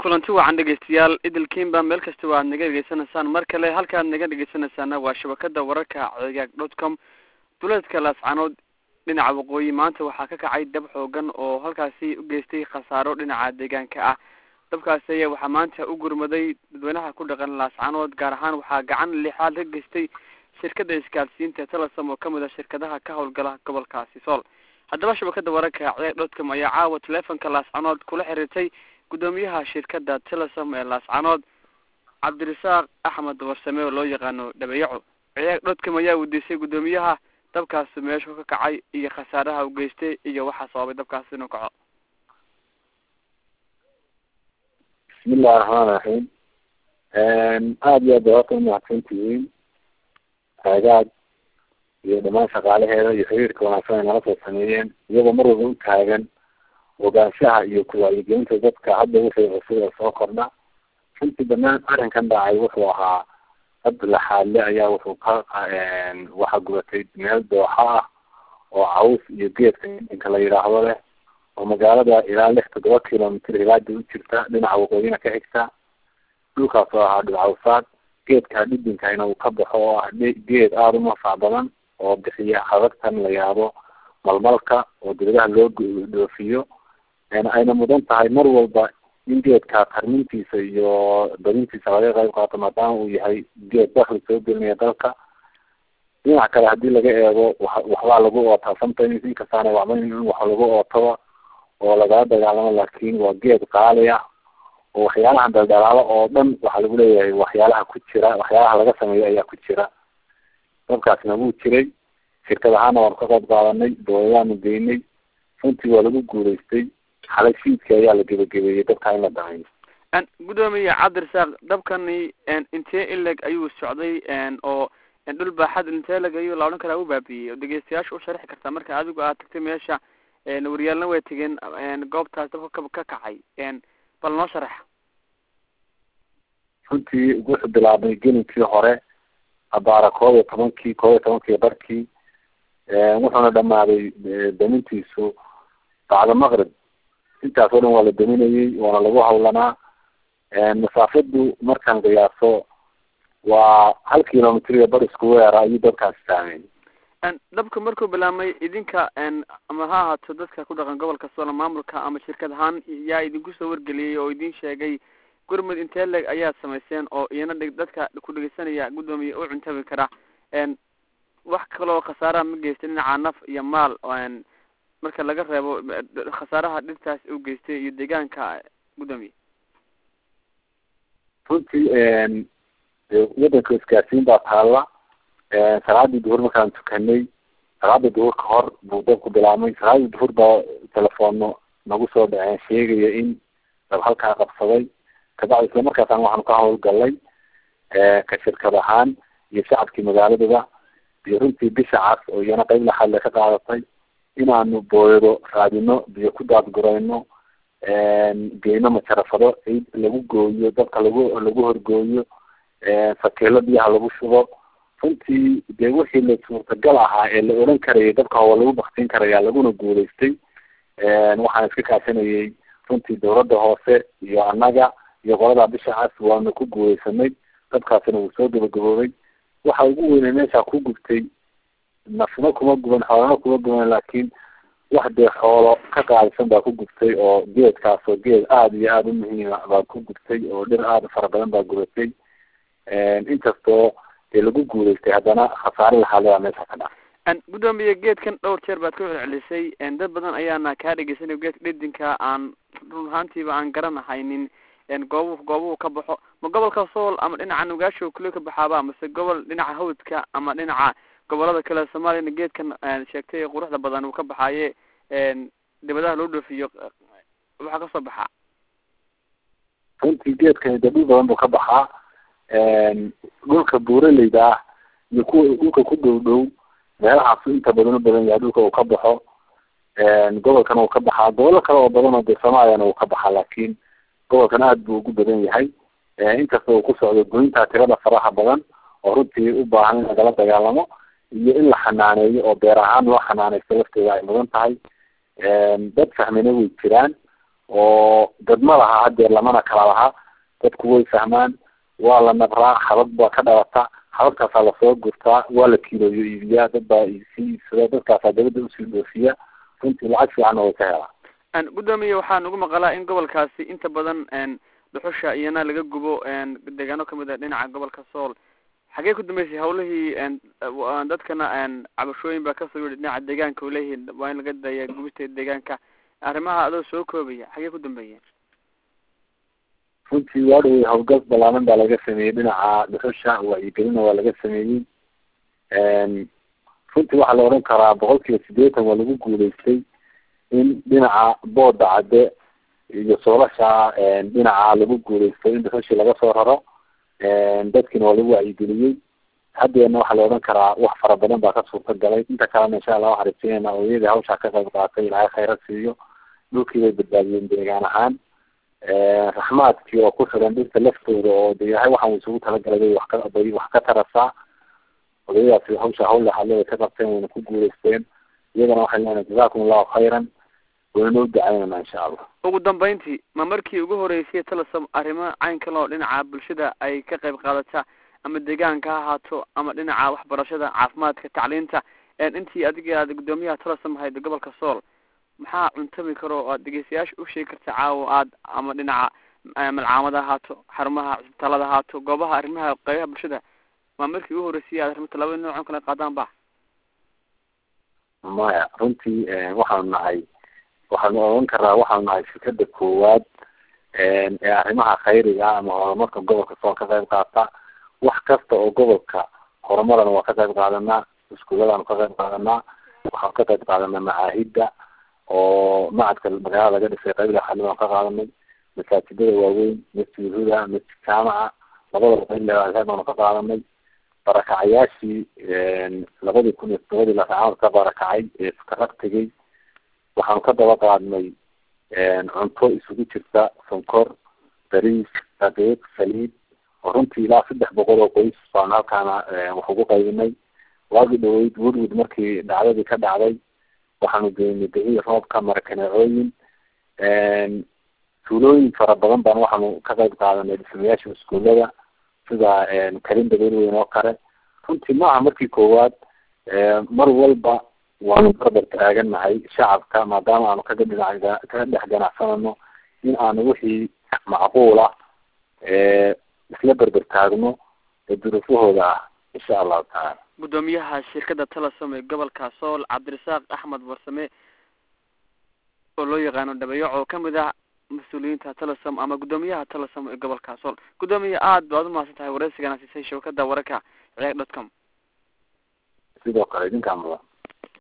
kulanti wacan dhegeystayaal idilkiinba meel kasta waad naga dhegeysanaysaan mar kale halkaad naga dhegeysanaysaana waa shabakada wararka cagaag dot com duleedka laascanood dhinaca waqooyi maanta waxaa ka kacay dab xoogan oo halkaasi u geystay khasaaro dhinaca deegaanka ah dabkaasi ayaa waxaa maanta u gurmaday dadweynaha ku dhaqan laascanood gaar ahaan waxaa gacan lixaad ka geystay shirkada isgaarsiinta telesom oo kamid a shirkadaha ka howlgala gobolkaasi sool haddaba shabakada wararka cagaag dot com ayaa caawa teleefonka laascanood kula xiriirtay guddoomiyaha shirkada telesom ee laascanood cabdirasaaq axmed warsame oo loo yaqaano dhabeyaco ciyaag dhodcom ayaa weydiisay guddoomiyaha dabkaasi meeshu ka kacay iyo khasaaraha u geystay iyo waxaa sababay dabkaasi inuu kaco bismillahi raxmaan raxiim aada iyo aad bay horta umahadsan tihiin taagaad iyo dhamaan shaqaalaheeda iyo xiriirka wanaagsan ay nala soo sameeyeen iyagoo mar walba u taagan ogaanshaha iyo kuwacyigelinta dadka hadda wixii cusub ee soo kordha runtii banaan arrinkan dhacay wuxuu ahaa dad laxaadle ayaa wuxuu ka waxa gubatay meel dooxa ah oo caws iyo geedka inka la yidhaahdo leh oo magaalada ilaa lix toddoba kilomitr hilaada u jirta dhinaca waqooyina ka xigta dhulkaas oo ahaa dhulcawsaad geedka dhidinkayna uu ka baxo oo ah geed aada u nafac badan oo bixiya habagtan la yaabo malmalka oo dibadaha loo dhoofiyo ayna mudan tahay mar walba in geedka tarmintiisa iyo badintiisa laga qayb qaato maadaama uu yahay geed dakli soo gelinaya dalka dhinac kale hadii laga eego wa waxbaa lagu ootaa sometimes inkastaana wacma in wax lagu ootaba oo lagala dagaalamo laakin waa geed qaali ah oo waxyaalaha daldalaalo oo dhan waxaa lagu leeyahay waxyaalaha ku jira waxyaalaha laga sameeyo ayaa ku jira dabkaasna wuu jiray shirkad ahaana waanu ka qayb qaadanay doodayaanu geynay runtii waa lagu guulaystay xalay shiidka ayaa la gebagabeeyey dabkaa in la dahayo guddoomiye cabdirasaaq dabkani intee ileg ayuu socday oo dhul baaxad intee leg ayuu la odhan karaa u baabiyey oo dhegeystayaasha u sharxi kartaa marka adigu aad tagtay meesha waryaalna way tegeen goobtaas dabka ka ka kacay bal noo sharaxa runtii wuxuu bilaabmay gelinkii hore abaara koob iyo tobankii koob iyo tobankii barkii wuxuuna dhamaaday damintiisu bacda maqrib intaas oo dhan waa la daminayey waana lagu hawlanaa masaafadu markaan qiyaaso waa hal kilomitr iyo bar isku weera ayuu dabkaasi saamey dabka markuu bilaabmay idinka ama ha ahaato dadka ku dhaqan gobolka soolo maamulka ama shirkad ahaan yaa idinku soo wargeliyey oo idin sheegay gurmud intee leg ayaad samayseen oo iyana dheg dadka ku dhegeysanaya guddoomiye u cuntabi kara wax kaloo khasaaraha ma geystay dhinaca naf iyo maal marka laga reebo khasaaraha dhirtaas u geystay iyo deegaanka guddoomiye runtii wadanka isgaarsiin baa taalla salaadii duhur markaan tukanay salaada duhur ka hor buu dabku bilaabmay salaadii duhur baa telefoonno nagu soo dhaceen sheegaya in dab halkaa qabsaday kabacdi isla markaasaan waxaanu ka hawlgalnay ka shirkad ahaan iyo shacabkii magaaladaba iyo runtii bisha cas oo iyana qeyb laxadle ka qaadatay inaanu booyado raadino biyo ku daadgurayno geyno majarafado ciid lagu gooyo dabka lagu lagu horgooyo sakeelo biyaha lagu shubo runtii dee wixii la suurtagal ahaa ee la oran karayay dabka waa lagu baktin karaya laguna guulaystay waxaan iska kaashanayay runtii dawladda hoose iyo annaga iyo qolada bisha cas waanu ku guulaysanay dabkaasina wuu soo gabagaboobay waxa ugu weynay meesha ku gubtay nafna kuma guban xoolana kuma guban laakiin wax dee xoolo ka qaadisan baa ku gubtay oo geedkaas oo geed aada iyo aada u muhiima baa ku gubtay oo dhir aada fara badan baa gubatay inkastoo dee lagu guulaystay haddana khasaare laxaaleyaa meesha ka dhaca guddoomiye geedkan dhowr jeer baad ka celcelisay dad badan ayaana kaa dhegeysanay geedka dhedinka aan run ahaantiiba aan garanahaynin goobu goobuhu ka baxo ma gobolka sool ama dhinaca nugaasho kule ka baxaaba mase gobol dhinaca hawdka ama dhinaca gobolada kale soomaaliyana geedkan sheegtay quruxda badan uu ka baxaaye dibadaha loo dhoofiyo waxaa kasoo baxaa runtii geedkani dee dhul badan buu ka baxaa dhulka buuraleyda ah iyo kuwa dhulka ku dhow dhow meelahaasu inta badan u badan yahay dhulka uu ka baxo gobolkana uu ka baxaa gobolo kale oo badan oo dee soomaaliyana uu ka baxaa laakiin gobolkan aada buu ugu badan yahay inkasta uu ku socdo goyntaa tirada faraha badan oo runtii u baahan in lagala dagaalamo iyo in la xanaaneeyo oo beer ahaan loo xanaaneysto lafteeda ay mudan tahay dad fahmina way jiraan oo dad ma laha hadeer lamana kala laha dadku way fahmaan waa la nabraa xabad baa ka dhalata xabadkaasaa lasoo gurtaa waa la kiilooyo iibiyaa dad baa sii iibsada dadkaasaa dabadda usii dhoofiya runtii lacag fiicanna way ka helaan gudoomiye waxaa nagu maqalaa in gobolkaasi inta badan dhuxusha iyana laga gubo deegaano kamid a dhinaca gobolka sool xagee ku dambeysay hawlihii dadkana cabashooyin baa kasoo yidhi dhinaca deegaanka uleeyihiin waa in laga daya gubista deegaanka arrimaha adoo soo koobaya xagee ku dambeeyeen runtii waa dhawey hawlgal balaaban baa laga sameeyey dhinaca dhuxusha wacyigelina waa laga sameeyey runtii waxaa la odhan karaa boqol kiiba sideetan waa lagu guuleystay in dhinaca booda cadde iyo soolasha dhinaca lagu guuleystay in dhuxushii laga soo raro dadkiina waa lagu wacyigeliyey haddeena waxaa la odhan karaa wax fara badan baa ka suurta galay inta kalena insha allah waxaa rajeyneynaa ooyadii hawshaa ka qayb qaatay ilaahay khayra siiyo dhulkii bay badbaadiyeen deegaan ahaan raxmaadkii oo ku xiran dhirta laftooda oo de yahay waxaan isugu talagalay bay wax ka bay wax ka tarasaa odayadaasi hawsha hawl laxadle ka qabteen wayna ku guuleysteen iyagana waxay leenahay jazakum allahu khayran wayna u dacaynana insha allah ugu dambeyntii ma markii ugu horeysay talasam arrimo caynkan oo dhinaca bulshada ay ka qayb qaadata ama deegaanka ha ahaato ama dhinaca waxbarashada caafimaadka tacliinta intii adiga aad guddoomiyaha talasam ahayd gobolka sool maxaa cuntami karo oo aad dhegeystayaasha u sheegi karta caawa aad ama dhinaca malcaamada ahaato xarumaha cisbitaalada ahaato goobaha arrimaha qaybaha bulshada waa markii ugu horeysay aad arrimta labada noocan kale qaadaan ba maya runtii waxaanu nahay waxaanu oran karaa waxaanu nahay fikada koowaad ee arrimaha khayriga ama horumarka gobolka sool ka qayb qaata wax kasta oo gobolka horumarana waa ka qayb qaadanaa iskuulladaanu ka qayb qaadanaa waxaanu ka qayb qaadanaa macaahidda oo macadka magaalada laga dhisay qayb laxalibaanu ka qaadanay masaajidada waaweyn masjid huda masjid jaamaca labadaba qayb leedahay baanu ka qaadanay barakacayaashii labadii kun iyo todobadii lasacaanood ka barakacay ee karag tegay waxaanu ka daba qaadnay cunto isugu jirta sonkor bariis daqiiq saliid oo runtii ilaa saddex boqol oo qoys baanu halkaana wax ugu qaybinay waagi dhaweyd woodwood markii dhacdadii ka dhacday waxaanu geynay bixii roobka marakaneecooyin tuulooyin fara badan baan waxaanu ka qayb qaadanay dhismayaasha iskuullada sida karin dabeelweyn oo kale runtii maaha markii koowaad mar walba waanu barbar taaganahay shacabka maadaama aanu kaga dhinac kaga dhex ganacsanano in aanu wixii macquula isla berber taagno ee duruufahooda ah insha allahu tacaala guddoomiyaha shirkada talasom ee gobolka sool cabdirasaaq axmed warsame oo loo yaqaano dhabeeyoc oo kamid ah mas-uuliyiinta talasom ama guddoomiyaha talasom ee gobolka sool guddoomiye aad baad umahadsan tahay wareysigana siisay shabakada wararka ciyaag dot com sidoo kale idinkaa mudan